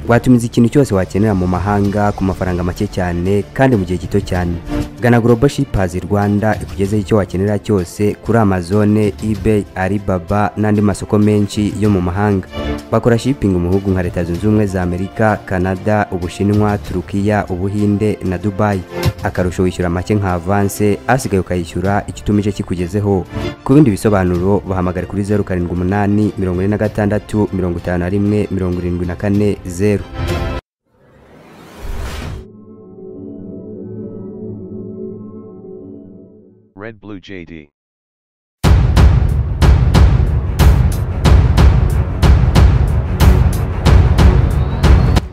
watumiza ikintu cyose wakenera mu mahanga ku mafaranga make cyane kandi mu gihe gito cyane gana global shippers rwanda ikugezeho icyo wakenera cyose kuri amazone ebay alibaba n'andi masoko menshi yo mu mahanga bakora shipping mu bihugu nka leta zunze ubumwe za amerika canada ubushinwa turukiya ubuhinde na dubai akarusho wishyura make nka avance asigaye ukayishyura icyo utumije kikugezeho ku bindi bisobanuro bahamagare kuri zeru karindwi umunani mirongo ine na gatandatu mirongo itanu na rimwe mirongo irindwi na kane zeru Red Blue JD.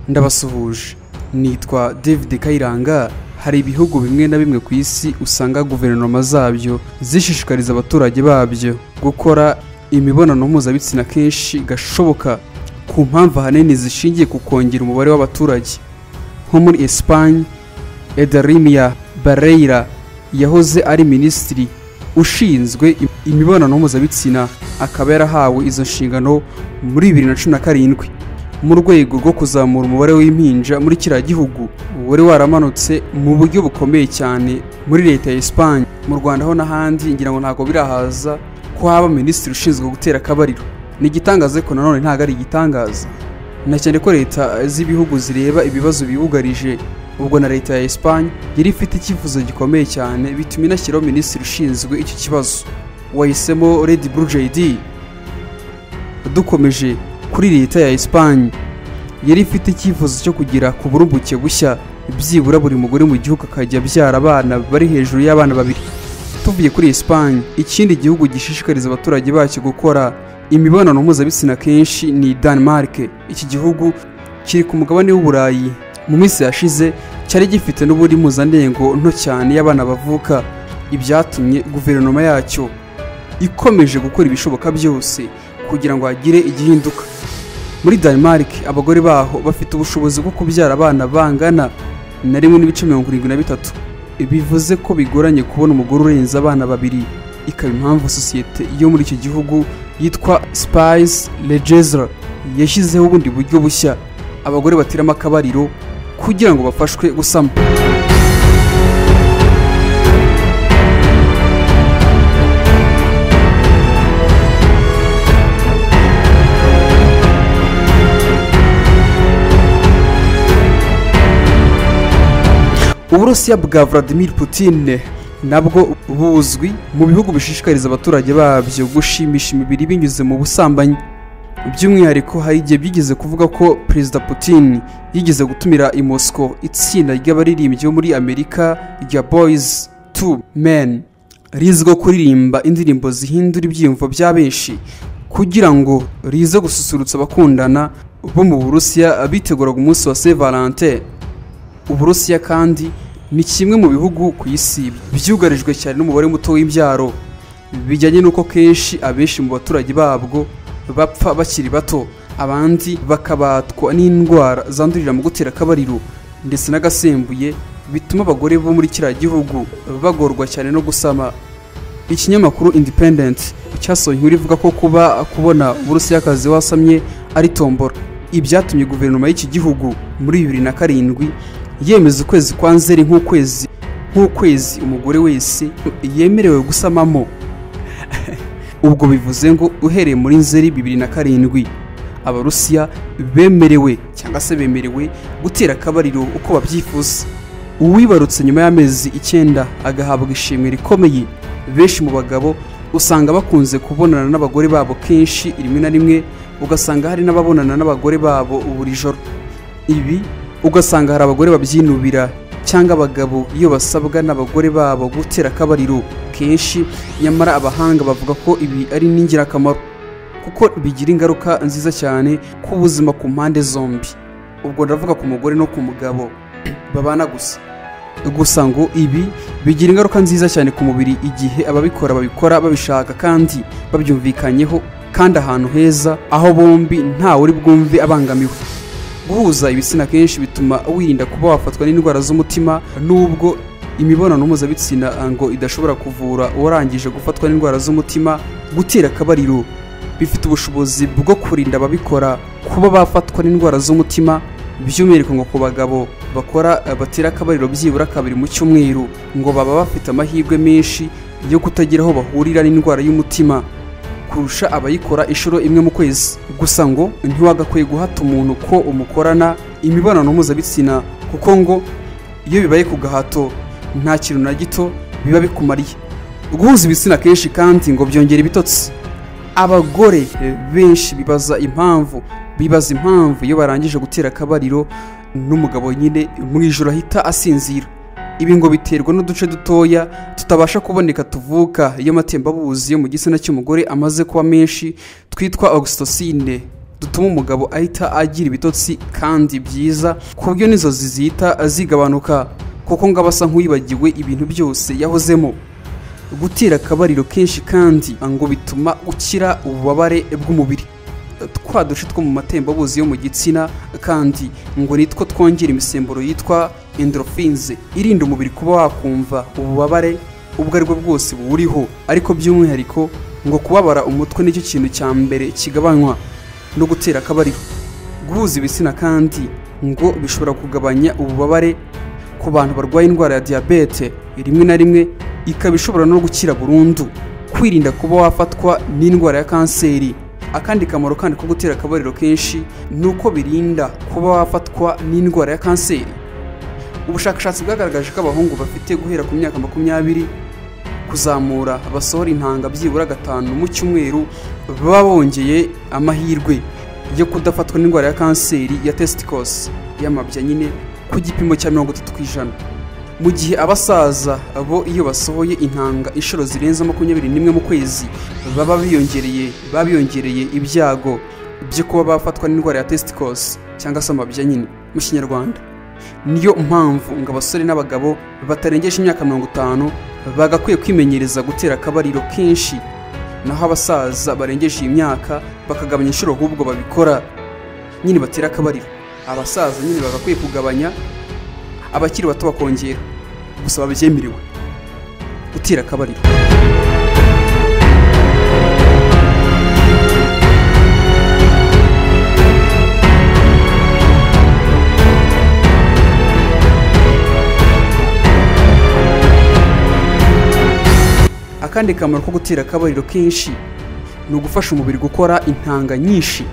ndabasuhuje nitwa david kayiranga hari ibihugu bimwe na bimwe ku isi usanga guverinoma zabyo zishishikariza abaturage babyo gukora imibonano mpuzabitsina kenshi gashoboka ku mpamvu ahanini zishingiye ku kongera umubare w'abaturage nko muri esipanye edarimiya bareyira yahoze ari minisitiri ushinzwe imibonano mpuzabitsina akaba yarahawe izo nshingano muri bibiri na cumi na karindwi mu rwego rwo kuzamura umubare w'impinja muri kiriya gihugu wari waramanutse mu buryo bukomeye cyane muri leta ya esipanye mu rwanda ho n'ahandi ngira ngo ntabwo birahaza ko haba minisitiri ushinzwe gutera akabariro ni igitangaza ariko nanone ntabwo ari igitangaza na cyane ko leta z'ibihugu zireba ibibazo bibugarije ubwo na leta ya esipanye yari ifite icyifuzo gikomeye cyane bituma inashyiraho minisitiri ushinzwe icyo kibazo wahisemo redi buru jedi dukomeje kuri leta ya esipanye yari ifite icyifuzo cyo kugera ku burumbuke bushya byibura buri mugore mu gihugu akajya abyara abana bari hejuru y'abana babiri tuvuye kuri esipanye ikindi gihugu gishishikariza abaturage bacyo gukora imibonano mpuzabitsina kenshi ni denmark iki gihugu kiri ku mugabane w'uburayi mu minsi yashize cyari gifite n'ubundi mpuzandengo nto cyane y'abana bavuka ibyatumye guverinoma yacyo ikomeje gukora ibishoboka byose kugira ngo hagire igihinduka muri denmark abagore baho bafite ubushobozi bwo kubyara abana bangana na rimwe n'ibice mirongo irindwi na bitatu bivuze ko bigoranye kubona umugore urenze abana babiri ikaba impamvu sosiyete yo muri icyo gihugu yitwa spice legesra yashyizeho ubundi buryo bushya abagore bateramo akabariro kugira ngo bafashwe gusama uburusiya bwa vladimir putin nabwo buzwi mu bihugu bishishikariza abaturage babyo gushimisha imibiri binyuze mu busambanyi by'umwihariko hari igihe byigeze kuvuga ko perezida putin yigeze gutumira i moscow itsinda ry'abaririmbyi bo muri amerika rya boys to men rizwiho kuririmba indirimbo zihindura ibyiyumvo bya benshi kugira ngo rize gususurutsa abakundana bo mu burusiya biteguraga umunsi wa saint valentin uburusiya kandi ni kimwe mu bihugu ku isi byugarijwe cyane n'umubare muto w'imbyaro bijyanye n'uko kenshi abenshi mu baturage babwo bapfa bakiri bato abandi bakabatwa n'indwara zandurira mu gutera akabariro ndetse n'agasembuye bituma abagore bo muri kiriya gihugu bagorwa cyane no gusama ikinyamakuru independent cyasohoye inkuru ivuga ko kuba kubona uburusiyakazi wasamye ari tombora ibyatumye guverinoma y'iki gihugu muri bibiri na karindwi yemeza ukwezi kwa nzeri nk'ukwezi nk'ukwezi umugore wese yemerewe gusamamo ubwo bivuze ngo uhereye muri nzeri bibiri na karindwi abarusiya bemerewe cyangwa se bemerewe gutera akabariro uko babyifuza uwibarutse nyuma y'amezi icyenda agahabwa ishimwe rikomeye benshi mu bagabo usanga bakunze kubonana n'abagore babo kenshi rimwe na rimwe ugasanga hari n'ababonana n'abagore babo buri joro ibi ugasanga hari abagore babyinubira cyangwa abagabo iyo basabwa n'abagore babo gutera akabariro kenshi nyamara abahanga bavuga ko ibi ari n'ingirakamaro kuko bigira ingaruka nziza cyane ku buzima ku mpande zombi ubwo ndavuga ku mugore no ku mugabo babana gusa gusa ngo ibi bigira ingaruka nziza cyane ku mubiri igihe ababikora babikora babishaka kandi babyumvikanyeho kandi ahantu heza aho bombi ntawe uri bwumve abangamiwe guhuza ibitsina kenshi bituma wirinda kuba wafatwa n'indwara z'umutima nubwo imibonano mpuzabitsina ngo idashobora kuvura uwarangije gufatwa n'indwara z'umutima gutera akabariro bifite ubushobozi bwo kurinda ababikora kuba bafatwa n'indwara z'umutima by'umwihariko ngo ku bagabo bakora eh, batira akabariro byibura kabiri mu cyumweru ngo baba bafite amahirwe menshi yo kutagira aho bahurira n'indwara y'umutima kurusha abayikora inshuro imwe mu kwezi gusa ngo ntiwagakwiye guhata umuntu ko umukorana imibonano mpuzabitsina kuko ngo iyo bibaye ku gahato nta kintu na gito biba bikumariye guhuza ibitsina kenshi kandi ngo byongera ibitotsi abagore benshi bibaza impamvu bibaza impamvu iyo barangije gutera akabariro n'umugabo nyine mu ijoro ahita asinzira ibi ngo biterwa n'uduce dutoya tutabasha kuboneka tuvuka iyo amatembabuzi yo mu gitsina cy'umugore amaze kuba menshi twitwa oxytocine dutuma umugabo ahita agira ibitotsi kandi byiza ku buryo n'inzozi zihita zigabanuka kuko ngo aba asa nk'uwibagiwe ibintu byose yahozemo gutera akabariro kenshi kandi ngo bituma ukira ububabare bw'umubiri twa duce two mu matembabuzi yo mu gitsina kandi ngo nitwo twongera imisemburo yitwa endorphins irinda umubiri kuba wakumva ububabare ubwo ari bwo bwose buwuriho ariko by'umwihariko ngo kubabara umutwe nicyo kintu cya mbere kigabanywa no gutera akabariro guhuza ibitsina kandi ngo bishobora kugabanya ububabare ku bantu barwaye indwara ya diyabete rimwe na rimwe ikaba ishobora no gukira burundu kwirinda kuba wafatwa n'indwara ya kanseri akandi kamaro kandi ko gutera akabariro kenshi ni uko birinda kuba wafatwa n'indwara ya kanseri ubushakashatsi bwagaragaje ko abahungu bafite guhera ku myaka makumyabiri kuzamura basohora intanga byibura gatanu mu cyumweru baba bongeye amahirwe yo kudafatwa n'indwara ya kanseri ya testicles y'amabya nyine ku gipimo cya mirongo itatu ku ijana mu gihe abasaza bo iyo basohoye intanga inshuro zirenze makumyabiri n'imwe mu kwezi baba biyongereye baba biyongereye ibyago byo kuba bafatwa n'indwara ya testicles cyangwa se amabya nyine mu kinyarwanda niyo mpamvu ngo abasore n'abagabo batarengeje imyaka mirongo itanu bagakwiye kwimenyereza gutera akabariro kenshi naho abasaza barengeje iyi myaka bakagabanya inshuro ahubwo babikora nyine batera akabariro abasaza nyine bagakwiye kugabanya abakiri bato bakongera gusa babyemerewe gutera akabariro akandi kamaro ko gutera akabariro kenshi ni ugufasha umubiri gukora intanga nyinshi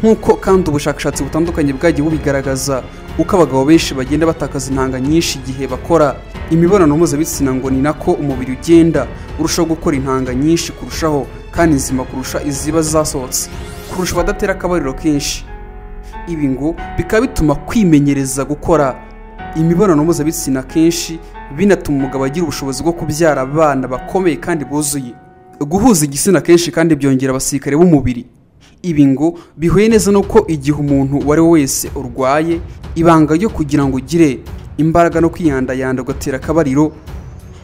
nk'uko kandi ubushakashatsi butandukanye bwagiye bubigaragaza uko abagabo benshi bagenda batakaza intanga nyinshi igihe bakora imibonano mpuzabitsina ngo ni nako umubiri ugenda urushaho gukora intanga nyinshi kurushaho kandi nzima kurusha iziba zasohotse kurusha abadatera akabariro kenshi ibi ngo bikaba bituma kwimenyereza gukora imibonano mpuzabitsina kenshi binatuma umugabo agira ubushobozi bwo kubyara abana bakomeye kandi buzuye guhuza igitsina kenshi kandi byongera abasirikare b'umubiri ibi ngo bihuye neza nuko igihe umuntu uwo ari we wese urwaye ibanga ryo kugira ngo ugire imbaraga no kwiyandayanda ugatera akabariro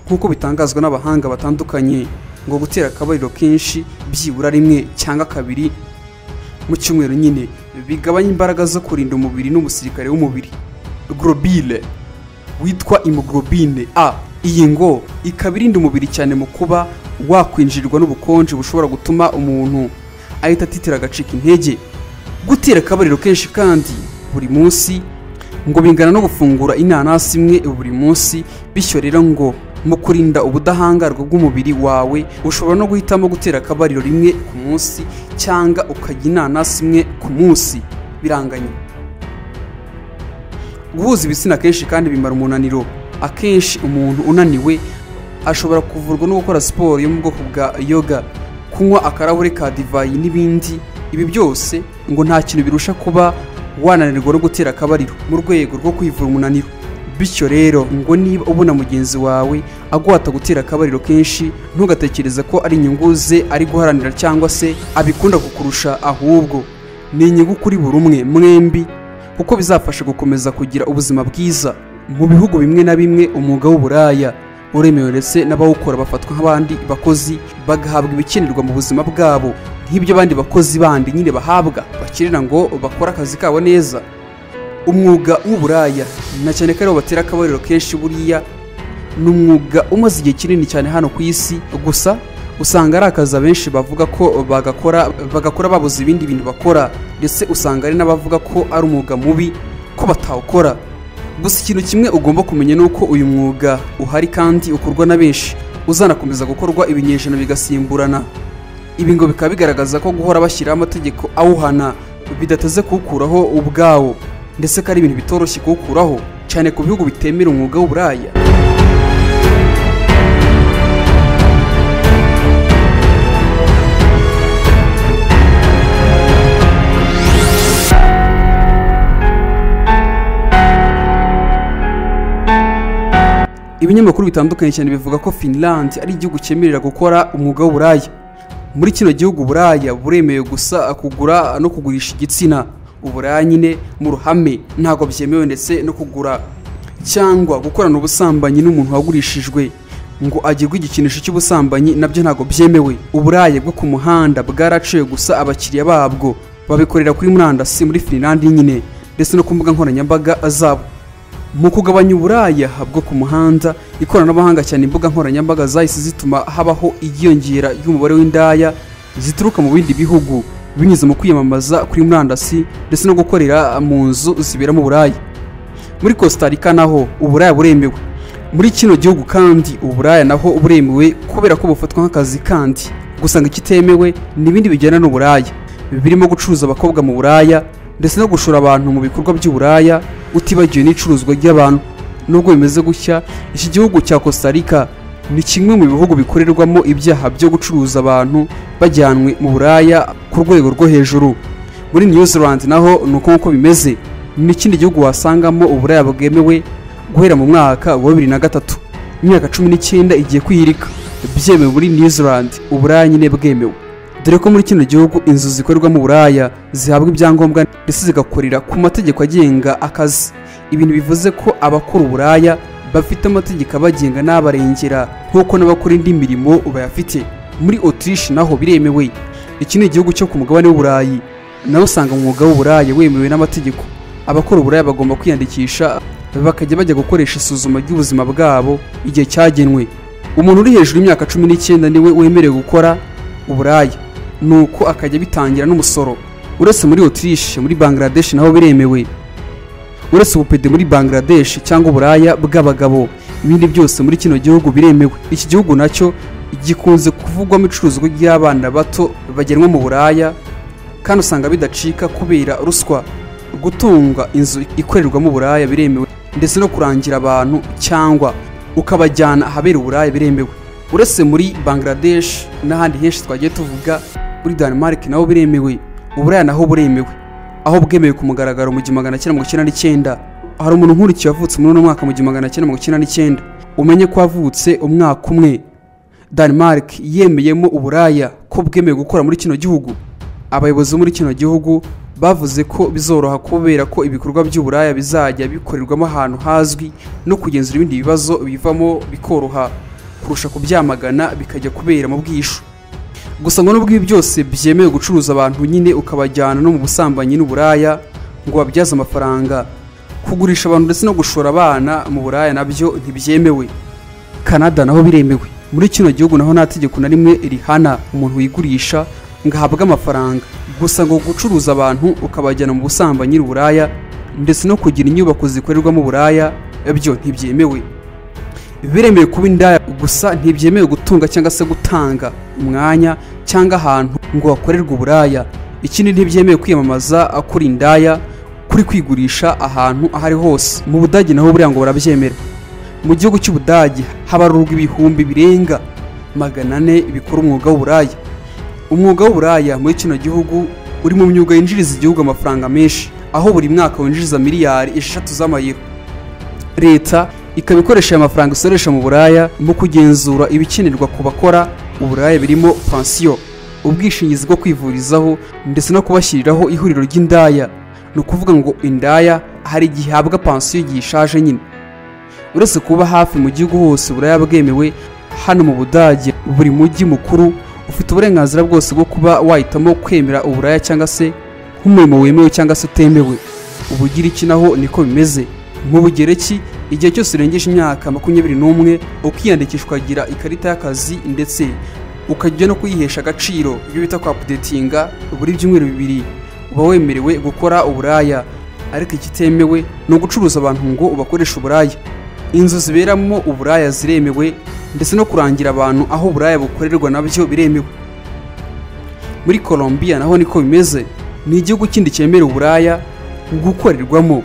nk'uko bitangazwa n'abahanga batandukanye ngo gutera akabariro kenshi byibura rimwe cyangwa kabiri mu cyumweru nyine bigabanya imbaraga zo kurinda umubiri n'umusirikare w'umubiri globile witwa imoglobine a iyi ngo ikaba irinda umubiri cyane mu kuba wakwinjirirwa n'ubukonje bushobora gutuma umuntu ahita atitira agacika intege gutera akabariro kenshi kandi buri munsi ngo bingana no gufungura inanasi imwe buri munsi bityo rero ngo mu kurinda ubudahangarwa bw'umubiri wawe ushobora no guhitamo gutera akabariro rimwe ku munsi cyangwa ukajya inanasi imwe ku munsi biranganye guhuza ibitsina kenshi kandi bimara umunaniro akenshi umuntu unaniwe ashobora kuvurwa no gukora siporo yo mu bwoko bwa yoga kunywa akarahure ka divayi n'ibindi ibi byose ngo nta kintu birusha kuba wananirwa no gutera akabariro mu rwego rwo kwivura umunaniro bityo rero ngo niba ubona mugenzi wawe aguhata gutera akabariro kenshi ntugatekereze ko ari inyungu ze ari guharanira cyangwa se abikunda kukurusha ahubwo ni inyungu kuri buri umwe mwembi kuko bizafasha gukomeza kugira ubuzima bwiza mu bihugu bimwe na bimwe umwuga w'uburaya uremewe ndetse n'abawukora bafatwa nk'abandi bakozi bagahabwa ibikenerwa mu buzima bwabo nk'ibyo abandi bakozi bandi nyine bahabwa bakenera ngo bakore akazi kabo neza umwuga w'uburaya na cyane ko aribo batera akabariro kenshi buriya ni umwuga umaze igihe kinini cyane hano ku isi gusa usanga ari akazi abenshi bavuga ko bagakora bagakora babuze ibindi bintu bakora ndetse usanga hari n'abavuga ko ari umwuga mubi ko batawukora gusa ikintu kimwe ugomba kumenya ni uko uyu mwuga uhari kandi ukorwa na benshi uzanakomeza gukorwa ibinyejana bigasimburana ibi ngo bikaba bigaragaza ko guhora bashyiraho amategeko awuhana bidateze kuwukuraho ubwawo ndetse ko ari ibintu bitoroshye kuwukuraho cyane ku bihugu bitemera umwuga w'uburaya ibinyamakuru bitandukanye cyane bivuga ko finland ari igihugu cyemerera gukora umwuga w'uburaya muri kino gihugu uburaya buremewe gusa kugura no kugurisha igitsina uburaya nyine mu ruhame ntabwo byemewe ndetse no kugura cyangwa gukorana ubusambanyi n'umuntu wagurishijwe ngo agirwe igikinisho cy'ubusambanyi nabyo ntabwo byemewe uburaye bwo ku muhanda bwaraciwe gusa abakiriya babwo babikorera kuri murandasi muri finland nyine ndetse no ku mbuga nkoranyambaga zabo mu kugabanya uburaya bwo ku muhanda ikoranabuhanga cyane imbuga nkoranyambaga zahise zituma habaho igiyongera ry'umubare w'indaya zituruka mu bindi bihugu binyuze mu kwiyamamaza kuri murandasi ndetse no gukorera mu nzu zibera mu buraya muri costa rica naho uburaya buremewe muri kino gihugu kandi uburaya naho buremewe kubera ko bufatwa nk'akazi kandi gusa ngo ikitemewe ni ibindi bijyana n'uburaya birimo gucuruza abakobwa mu buraya ndetse no gushora abantu mu bikorwa by'uburaya utibagiwe n'icuruzwa ry'abantu nubwo bimeze gutya iki gihugu cya costa rica ni kimwe mu bihugu bikorerwamo ibyaha byo gucuruza abantu bajyanwe mu buraya ku rwego rwo hejuru muri new zealand naho ni uko nguko bimeze ni ikindi gihugu wasangamo uburaya bwemewe guhera mu mwaka wa bibiri na gatatu imyaka cumi n'icyenda igiye kwihirika byemewe muri new zealand uburaya nyine bwemewe dore ko muri kino gihugu inzu zikorerwamo uburaya zihabwa ibyangombwa ndetse zigakorera ku mategeko agenga akazi ibintu bivuze ko abakora uburaya bafite amategeko abagenga n'abarengera nk'uko n'abakora indi mirimo bayafite muri otirishe naho biremewe iki ni igihugu cyo ku mugabane w'uburayi nawe usanga umwuga w'uburaya wemewe n'amategeko abakora uburaya bagomba kwiyandikisha bakajya bajya gukoresha isuzuma ry'ubuzima bwabo igihe cyagenwe umuntu uri hejuru y'imyaka cumi n'icyenda niwe wemerewe gukora uburaya nuko akajya bitangira n'umusoro uretse muri otirishe muri bangladesh naho biremewe uretse ubupede muri bangladesh cyangwa uburaya bw'abagabo ibindi byose muri kino gihugu biremewe iki gihugu nacyo gikunze kuvugwamo icuruzwa ry'abana bato bagenwa mu buraya kandi usanga bidacika kubera ruswa gutunga inzu ikorerwamo uburaya biremewe ndetse no kurangira abantu cyangwa ukabajyana ahabera uburaya biremewe uretse muri bangladesh n'ahandi henshi twagiye tuvuga muri Denmark naho biremewe uburaya naho buremewe aho bwemewe ku mugaragaro mu gihumbi magana cyenda mirongo icyenda n'icyenda hari umuntu nkurikiye wavutse muri uno mwaka mu gihumbi magana cyenda mirongo icyenda n'icyenda umenye ko wavutse umwaka umwe Denmark yemeyemo uburaya ko bwemewe gukora muri kino gihugu abayobozi bo muri kino gihugu bavuze ko bizoroha kubera ko ibikorwa by'uburaya bizajya bikorerwamo ahantu hazwi no kugenzura ibindi bibazo bivamo bikoroha kurusha kubyamagana bikajya kubera mu bwishu gusa ngo nubwo ibi byose byemewe gucuruza abantu nyine ukabajyana no mu busambanyi n'uburaya ngo babyaze amafaranga kugurisha abantu ndetse no gushora abana mu buraya nabyo ntibyemewe kanada naho biremewe muri kino gihugu naho nta tegeko na rimwe rihana umuntu wigurisha ngo ahabwe amafaranga gusa ngo gucuruza abantu ukabajyana mu busambanyi n'uburaya ndetse no kugira inyubako zikorerwamo uburaya byo ntibyemewe biremewe kuba indaya gusa ntibyemewe gutunga cyangwa se gutanga umwanya cyangwa ahantu ngo hakorerwe uburaya ikindi ntibyemewe kwiyamamaza kuri indaya kuri kwigurisha ahantu aho ari hose mu budage naho buriya ngo barabyemera mu gihugu cy'ubudage habarurwa ibihumbi birenga magana ane bikora umwuga w'uburaya umwuga w'uburaya muri kino gihugu uri mu myuga yinjiriza igihugu amafaranga menshi aho buri mwaka winjiriza miliyari eshatu z'amayero leta ikaba ikoresha aya mafaranga isoresha mu buraya mu kugenzura ibikenerwa ku bakora uburaya birimo pansiyo ubwishingizi bwo kwivurizaho ndetse no kubashyiriraho ihuriro ry'indaya ni ukuvuga ngo indaya hari igihe ihabwa pansiyo igihe ishaje nyine uretse kuba hafi mu gihugu hose uburaya bwemewe hano mu budage buri mujyi mukuru ufite uburenganzira bwose bwo kuba wahitamo kwemera uburaya cyangwa se nk'umurimo wemewe cyangwa se utemewe ubugiriki naho niko bimeze mu bugereki igihe cyose urengeje imyaka makumyabiri n'umwe ukiyandikisha ukagira ikarita y'akazi ndetse ukajya no kuyihesha agaciro ibyo bita kwapudetinga buri byumweru bibiri uba wemerewe gukora uburaya ariko ikitemewe ni ugucuruza abantu ngo ubakoreshe uburaya inzu ziberamo uburaya ziremewe ndetse no kurangira abantu aho uburaya bukorerwa nabyo biremewe muri Colombia naho niko bimeze ni igihugu kindi cyemera uburaya gukorerwamo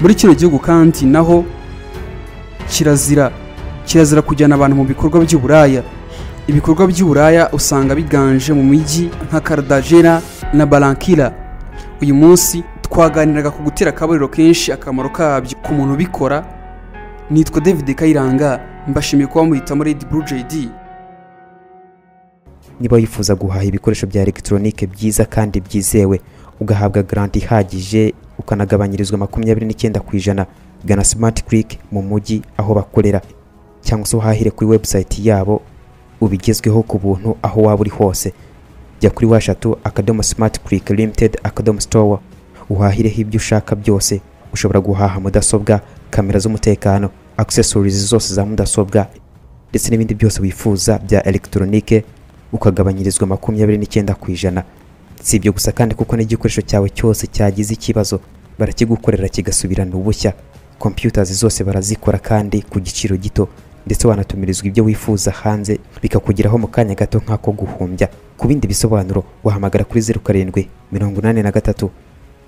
muri kino gihugu kandi naho kirazira kirazira kujyana abantu mu bikorwa by'uburaya ibikorwa by'uburaya usanga biganje mu mijyi nka Cartagena na Barranquilla uyu munsi twaganiraga ku gutera akabariro kenshi akamaro kabyo ku muntu ubikora nitwa David Kayiranga mbashimiye kuba muhitamo Red Blue JD niba wifuza guhaha ibikoresho bya elegitoronike byiza kandi byizewe ugahabwa garanti ihagije ukanagabanyirizwa makumyabiri n'icyenda ku ijana gana simati kiriki mu mujyi aho bakorera cyangwa se uhahire kuri webusayiti yabo ubigezweho ku buntu aho waba uri hose jya kuri washatu akadomo simati kiriki limitedi akadomo sitowa uhahireho ibyo ushaka byose ushobora guhaha mudasobwa kamera z'umutekano akisesorizi zose za mudasobwa ndetse n'ibindi byose wifuza bya elegitoronike ukagabanyirizwa makumyabiri n'icyenda ku ijana si ibyo gusa kandi kuko n'igikoresho cyawe cyose cyagize ikibazo barakigukorera kigasubirana ubushya kompiyutazi zose barazikora kandi ku giciro gito ndetse wanatumirizwa ibyo wifuza hanze bikakugeraho mu kanya gato nk'ako guhumbya ku bindi bisobanuro wahamagara kuri zeru karindwi mirongo inani na gatatu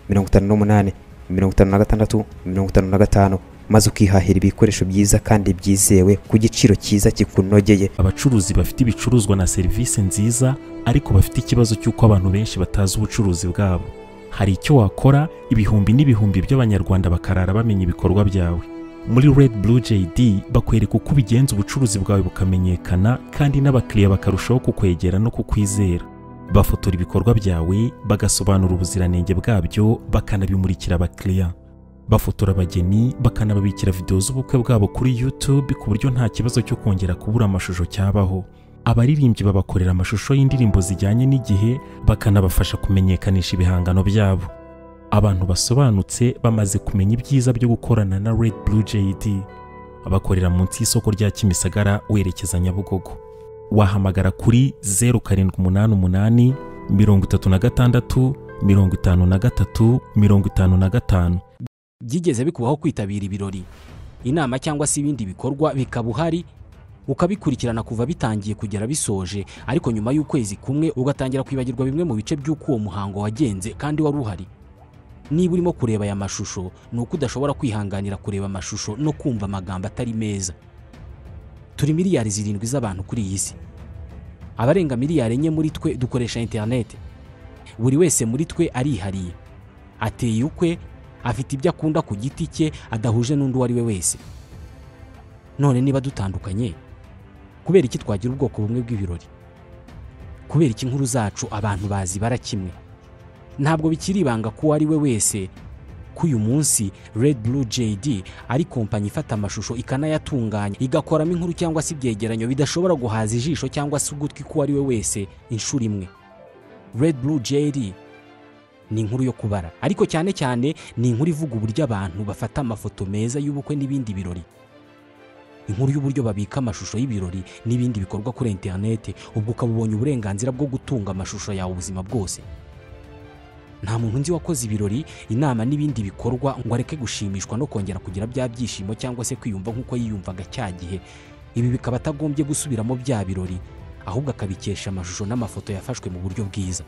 mirongo itanu n'umunani mirongo itanu na gatandatu mirongo itanu na gatanu maze ukihahira ibikoresho byiza kandi byizewe ku giciro cyiza kikunogeye abacuruzi bafite ibicuruzwa na serivisi nziza ariko bafite ikibazo cy'uko abantu benshi batazi ubucuruzi bwabo hari icyo wakora ibihumbi n'ibihumbi by'abanyarwanda bakarara bamenya ibikorwa byawe muri red blue jd bakwereka uko ubigenza ubucuruzi bwawe bukamenyekana kandi n'abakiriya bakarushaho kukwegera no kukwizera bafotora ibikorwa byawe bagasobanura ubuziranenge bwabyo bakanabimurikira abakiriya bafotora abageni bakanababikira videwo z'ubukwe bwabo kuri YouTube ku buryo nta kibazo cyo kongera kubura amashusho cyabaho abaririmbyi babakorera amashusho y'indirimbo zijyanye n'igihe bakanabafasha kumenyekanisha ibihangano byabo abantu basobanutse bamaze kumenya ibyiza byo gukorana na Red Blue JD bakorera munsi y'isoko rya Kimisagara werekeza Nyabugogo wahamagara kuri 0788 36 53 55 byigeze bikubaho kwitabira ibirori inama cyangwa se ibindi bikorwa bikaba uhari ukabikurikirana kuva bitangiye kugera bisoje ariko nyuma y'ukwezi kumwe ugatangira kwibagirwa bimwe mu bice by'uko uwo muhango wagenze kandi wari uhari niba urimo kureba aya mashusho ni uko udashobora kwihanganira kureba amashusho no kumva amagambo atari meza turi miliyari zirindwi z'abantu kuri iyi si abarenga miliyari enye muri twe dukoresha interineti buri wese muri twe arihariye ateye ukwe afite ibyo akunda ku giti cye adahuje n'undi uwo ari we wese none niba dutandukanye kubera iki twagira ubwoko bumwe bw'ibirori kubera iki inkuru zacu abantu bazibara kimwe ntabwo bikiri ibanga ko uwo ari we wese ko uyu munsi Red Blue JD ari kompanyi ifata amashusho ikanayatunganya igakoramo inkuru cyangwa se ibyegeranyo bidashobora guhaza ijisho cyangwa se ugutwi k'uwo ari we wese inshuro imwe Red Blue JD ni inkuru yo kubara ariko cyane cyane ni inkuru ivuga uburyo abantu bafata amafoto meza y'ubukwe n'ibindi birori inkuru y'uburyo babika amashusho y'ibirori n'ibindi bikorwa kuri interineti ubwo ukaba ubonye uburenganzira bwo gutunga amashusho yawe ubuzima bwose nta muntu nzi wakoze ibirori inama n'ibindi bikorwa ngo areke gushimishwa no kongera kugira bya byishimo cyangwa se kwiyumva nk'uko yiyumvaga cya gihe ibi bikaba atagombye gusubiramo bya birori ahubwo akabikesha amashusho n'amafoto yafashwe mu buryo bwiza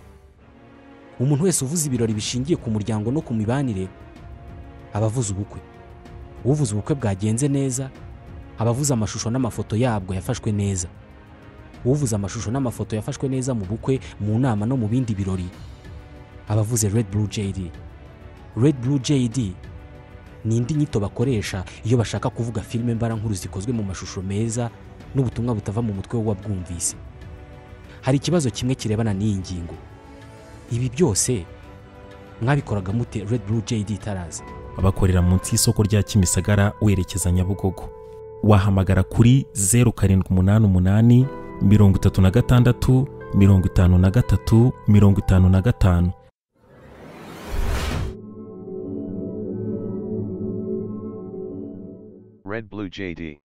umuntu wese uvuze ibirori bishingiye ku muryango no ku mibanire aba avuze ubukwe uvuze ubukwe bwagenze neza aba avuze amashusho n'amafoto yabwo yafashwe neza uvuze amashusho n'amafoto yafashwe neza mu bukwe mu nama no mu bindi birori aba avuze Red Blue JD Red Blue JD ni indi nyito bakoresha iyo bashaka kuvuga filime mbarankuru zikozwe mu mashusho meza n'ubutumwa butava mu mutwe w'uwabwumvise hari ikibazo kimwe kirebana n'iyi ngingo ibi byose mwabikoraga mute Red Blue JD itaraza bakorera munsi y'isoko rya Kimisagara werekeza Nyabugogo wahamagara kuri 0788 36 53 55 Red Blue JD.